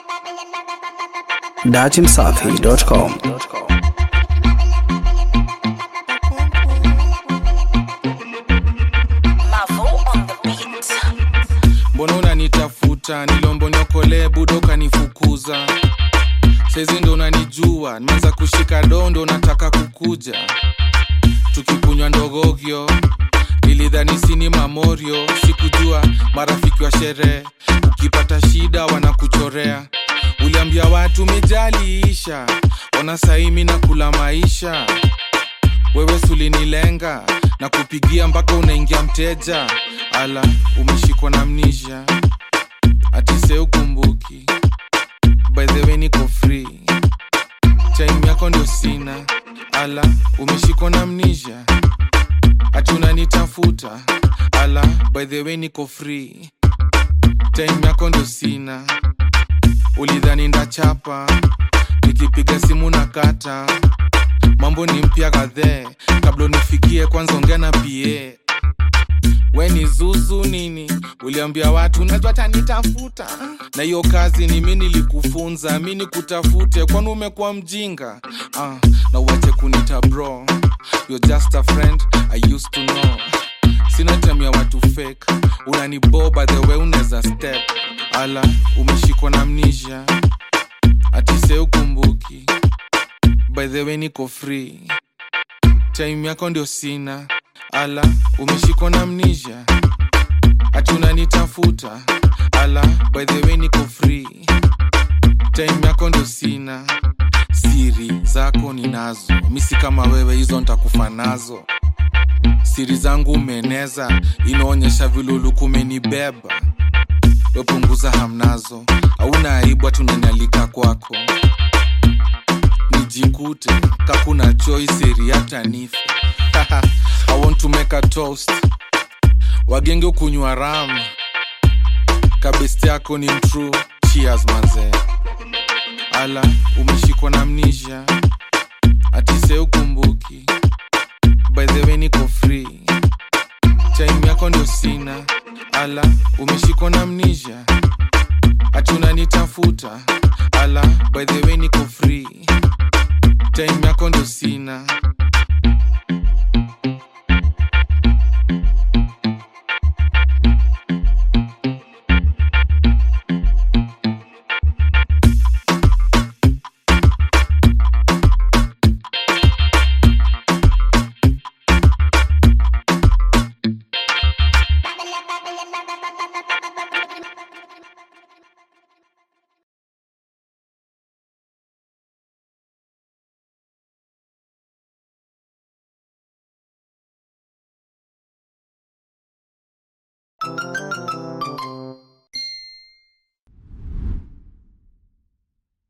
datimsafi.com Mavo on the beat. mbona unanitafuta nilombo niokolee budo kanifukuza saizi ndo unanijua nimeanza kushika dondo nataka kukuja tukikunywa ndogogyo nilidhani sini mamorio sikujua marafiki wa sherehe ukipata shida wanakuchorea uliambia watu mejaliisha ona saimi na kula maisha wewe sulinilenga na kupigia mpaka unaingia mteja ala umeshikwa na mnisha atise ukumbuki by the way niko free time yako ndio sina ala umeshikwa na mnisha ati unanitafuta ala by the way niko free time yako ndio sina ulidhani ndachapa nikipiga simu na kata mambo ni mpya kadhee kabla unifikie kwanza ongea na pa we ni zuzu nini uliambia watu najua tanitafuta na hiyo kazi ni mi nilikufunza mi nikutafute kwani umekuwa mjinga ah, na uache kunita bro You're just a friend I used to know sina time ya watu fake unaniboba the way unaweza step ala umeshikwa na mnisha atise ukumbuki by the way niko free time yako ndio sina ala umeshikwa na mnisha ati unanitafuta ala by the way niko free time yako ndio sina siri zako ninazo misi kama wewe hizo ntakufa nazo siri zangu umeeneza inaonyesha viluluku umenibeba wepunguza hamnazo auna aibu tunanyalika kwako nijikute kakuna choice eri hata nife i want to make a toast wagenge ukunywa ram kabesti yako ni mtru cheers manze ala umeshikwa na mnisha atise ukumbuki by the way niko free time yako ndio sina ala umeshikwa na mnisha ati unanitafuta ala by the way niko free time yako ndio sina